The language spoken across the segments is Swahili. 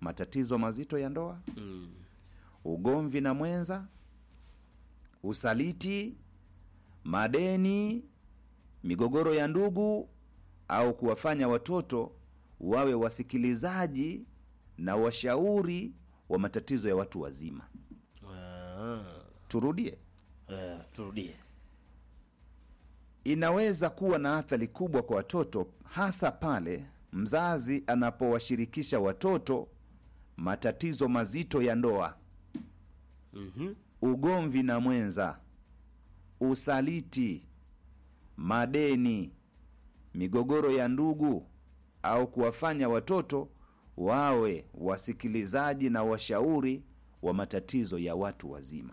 matatizo mazito ya ndoa Mm. ugomvi na mwenza usaliti madeni migogoro ya ndugu au kuwafanya watoto wawe wasikilizaji na washauri wa matatizo ya watu wazima Ah. turudie Eh, turudie. inaweza kuwa na athari kubwa kwa watoto hasa pale mzazi anapowashirikisha watoto matatizo mazito ya ndoa Mhm. ugomvi na mwenza usaliti madeni migogoro ya ndugu au kuwafanya watoto wawe wasikilizaji na washauri wa matatizo ya watu wazima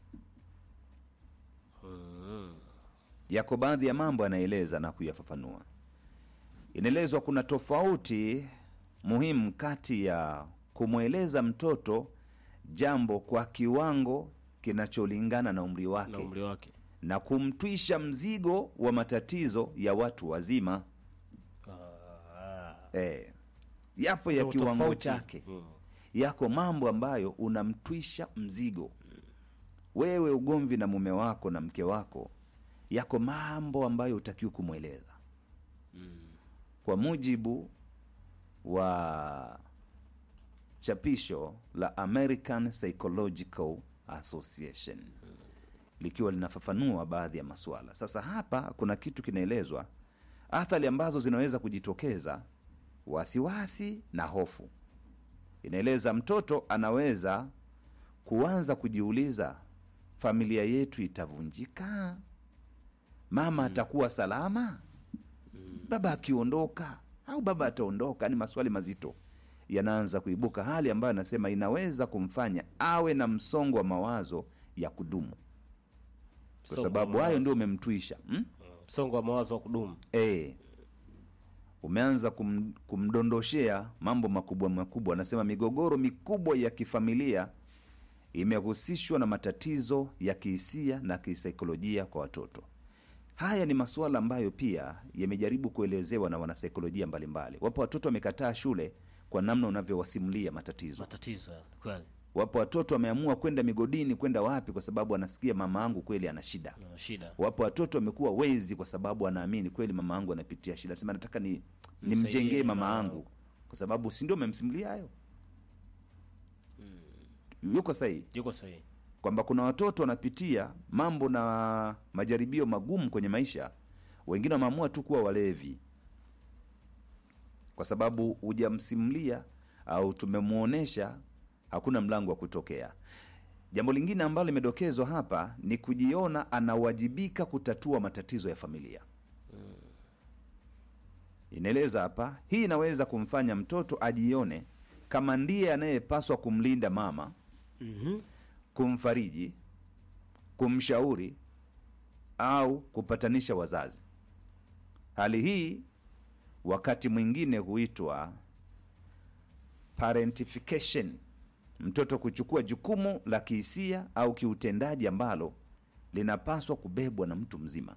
Mm. yako baadhi ya mambo anaeleza na kuyafafanua inaelezwa kuna tofauti muhimu kati ya kumweleza mtoto jambo kwa kiwango kinacholingana na umri Na wake umri wake. na kumtwisha mzigo wa matatizo ya watu wazima Ah. e, yapo ya Ndio kiwango tofauti. chake Mm. yako mambo ambayo unamtwisha mzigo wewe ugomvi na mume wako na mke wako yako mambo ambayo utakiwa kumweleza Mm. kwa mujibu wa chapisho la american psychological association likiwa linafafanua baadhi ya masuala sasa hapa kuna kitu kinaelezwa athari ambazo zinaweza kujitokeza wasiwasi na hofu inaeleza mtoto anaweza kuanza kujiuliza familia yetu itavunjika mama atakuwa salama baba akiondoka au baba ataondoka ni maswali mazito yanaanza kuibuka hali ambayo anasema inaweza kumfanya awe na msongo wa mawazo ya kudumu kwa Msongo wa sababu mawazo. hayo ndio umemtwisha hmm? Msongo wa mawazo wa kudumu. e, umeanza kum, kumdondoshea mambo makubwa makubwa anasema migogoro mikubwa ya kifamilia imehusishwa na matatizo ya kihisia na kisaikolojia kwa watoto haya ni masuala ambayo pia yamejaribu kuelezewa na wanasaikolojia mbalimbali wapo watoto wamekataa shule kwa namna unavyowasimulia matatizo Matatizo ya kweli. wapo watoto wameamua kwenda migodini kwenda wapi kwa sababu anasikia mama angu kweli ana shida Na shida. wapo watoto wamekuwa wezi kwa sababu anaamini kweli mama angu anapitia shida sema nataka ni Msaidie nimjengee mama mama angu kwa sababu si ndio amemsimulia hayo yuko sahihi Yuko sahihi. kwamba kuna watoto wanapitia mambo na majaribio magumu kwenye maisha wengine wameamua tu kuwa walevi kwa sababu hujamsimulia au tumemwonyesha hakuna mlango wa kutokea jambo lingine ambalo limedokezwa hapa ni kujiona anawajibika kutatua matatizo ya familia inaeleza hapa hii inaweza kumfanya mtoto ajione kama ndiye anayepaswa kumlinda mama Mhm. kumfariji kumshauri au kupatanisha wazazi hali hii wakati mwingine huitwa parentification mtoto kuchukua jukumu la kihisia au kiutendaji ambalo linapaswa kubebwa na mtu mzima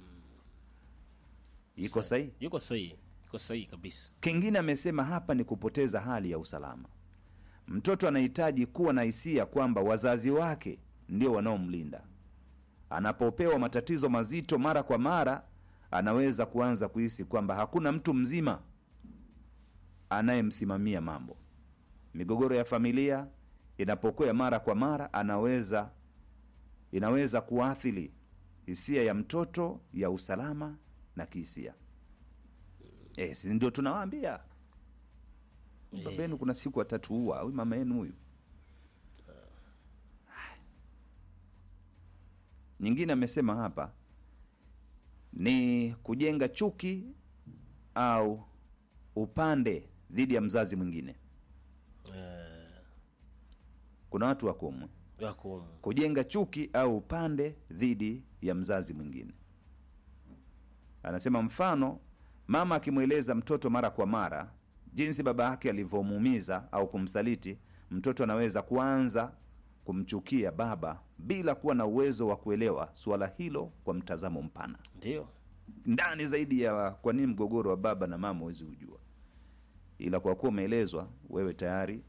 iko sahihi Yuko sahihi. Yuko sahihi kabisa. kingine amesema hapa ni kupoteza hali ya usalama mtoto anahitaji kuwa na hisia kwamba wazazi wake ndio wanaomlinda anapopewa matatizo mazito mara kwa mara anaweza kuanza kuhisi kwamba hakuna mtu mzima anayemsimamia mambo migogoro ya familia inapokuwa ya mara kwa mara anaweza inaweza kuathiri hisia ya mtoto ya usalama na kihisia e, si ndio tunawaambia baba yenu kuna siku atatuua huyu mama yenu huyu nyingine amesema hapa ni kujenga chuki au upande dhidi ya mzazi mwingine Eh, kuna watu wakumwe yako kujenga chuki au upande dhidi ya mzazi mwingine anasema mfano mama akimweleza mtoto mara kwa mara jinsi baba yake alivyomuumiza au kumsaliti mtoto anaweza kuanza kumchukia baba bila kuwa na uwezo wa kuelewa suala hilo kwa mtazamo mpana ndio ndani zaidi ya kwa nini mgogoro wa baba na mama huwezi hujua ila kwa kuwa umeelezwa wewe tayari